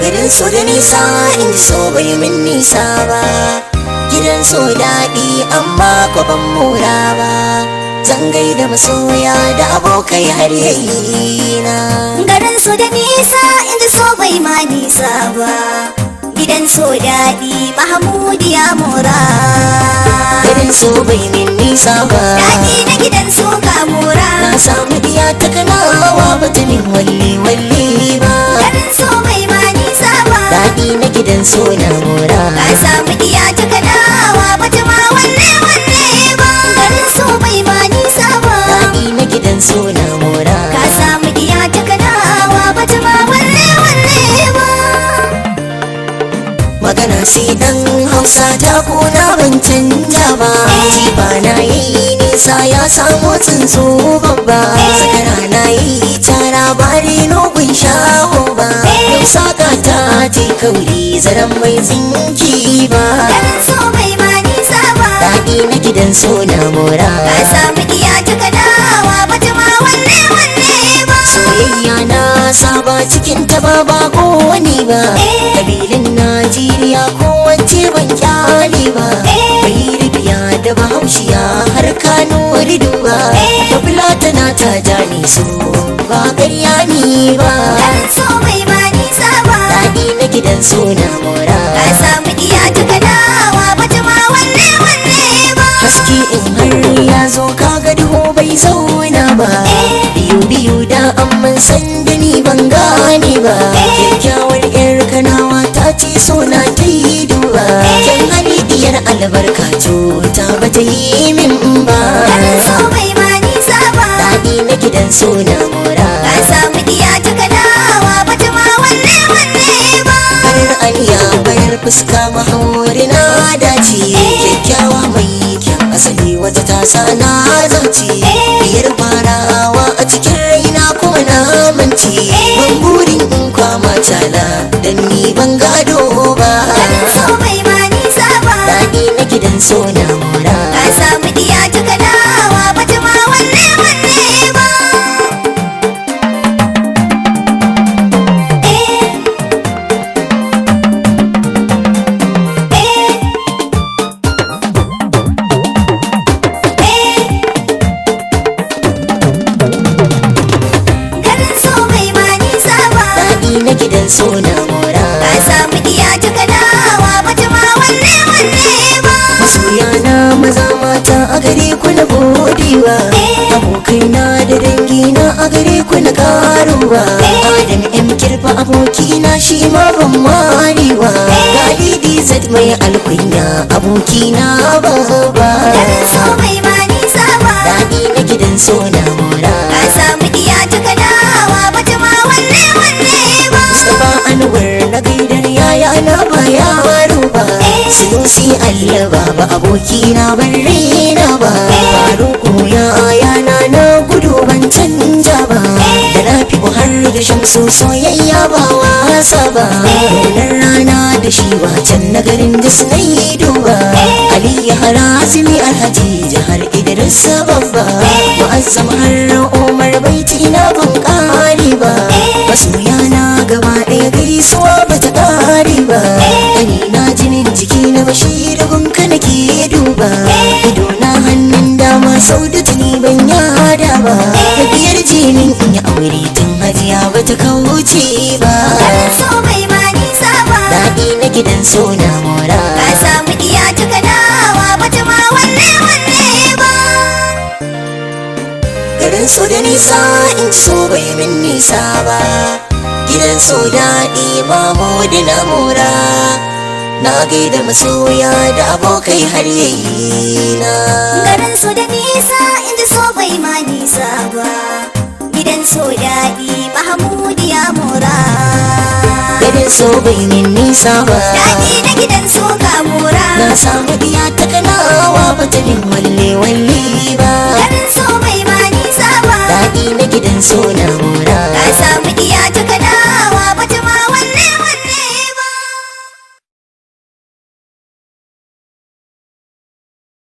garin so da nisa in ji so bai min nisa ba gidan so daɗi amma ko ban mura ba zan gaida masoya da abokai har yayi na garin su da nisa inda so bai ma nisa ba gidan so daɗi mahmud ya mura garin so bai min nisa ba daɗi na gidan so ka mura na samu diya ta kanawa ba ta min walle walle ba garin so bai ma nisa ba daɗi na gidan so na mura ka samu diya ta kanawa bata ma wanne wanne ba garin so bai ma nisa ba daɗi na gidan so na mura ka samu diya ta kanawa bata ma wanne wanne ba magana sai dan hausa ta kuna ban canja ba ba na yi nisa ya samu tsuntsu babba zakara na yi tara bare nogun shaho ba yau saka ta ce kauri zaren mai tsinki ba garin so bai ma nisa ba daɗi na gidan so na mora ka samu diya ta kanawa bata ma wanne wanne ba soyayya na saba cikin ta ba ba ko wani ba kabilin najeriya ko wacce ban kyale ba bai ribiya da bahaushiya har kano rido ba da fulatana ta jani so ba ƙarya ni ba garin so bai ma nisa ba daɗi na gidan so na mora ka samu diya ta kanawa bata ma wanne wanne ba haske in har ya zo kaga duhu bai zauna ba biyu biyu da amman san da ni ban gane ba kyakkyawar yar kanawa ta ce so na ta yi duba kyan hali diyar albarka to ta bata yi min ba garin so bai ma nisa ba daɗi na gidan so na mora ka samu diya ta kanawa bata ma wanne wanne ba farar aniya bayar fuska mahauri na dace kyakkyawa mai kyan asali wata tasa na zauce biyar farawa a cikin raina ko na mance ban burin in kwama tana dan ni ban gado ba garin so bai ma nisa ba daɗi na gidan so na mora ka samu diya ta kanawa bata ma wanne wanne ba eh eh eh garin so bai ma nisa ba daɗi na gidan so na mora ka samu diya ta kanawa bata ma wanne wanne ba masoya na maza mata a gare ku na godewa abokaina da dangina a gare ku na karuwa adam m kirfa abokina shi ma ban marewa galidi zat mai alkunya abokina babba garin so bai ma nisa ba daɗi na gidan so na mora ka samu diya ta kanawa bata ma wanne wanne ba Mustapha Anwar na gaidar yaya na ba yaro ba Sinusi Allah ba abokina ban raina ba Faruku ya ayana na gudu ban canja ba Da na fi har da shamsu soyayya ba wasa ba Ranar rana da shi wacan na garin da su na yi duba Ali ya harazimi alhaji jihar Idris babba Mu'azzam har Umar baiti na ban kare ba Masoya na gaba ɗaya gaisuwa ba ta ƙare ba Gani na jinin jiki na bashir gunka nake duba Ido na hannun dama sau da tuni ban yada ba Biyar jinin in yi aure tun hajiya ba ta kauce ba garin so bai ma nisa ba Daɗi na gidan so na mora ka samu diya ta kanawa bata ma wanne wanne ba Garin so da nisa in ci so bai min nisa ba Gidan so daɗi mamu da na mora Na gaida masoya da abokai har yayi na garin so da nisa inda so bai ma nisa ba gidan so daɗi mahmud ya mura Garin so bai min nisa ba daɗi na gidan so ka mura Na samu diya ta kanawa bata min walle walle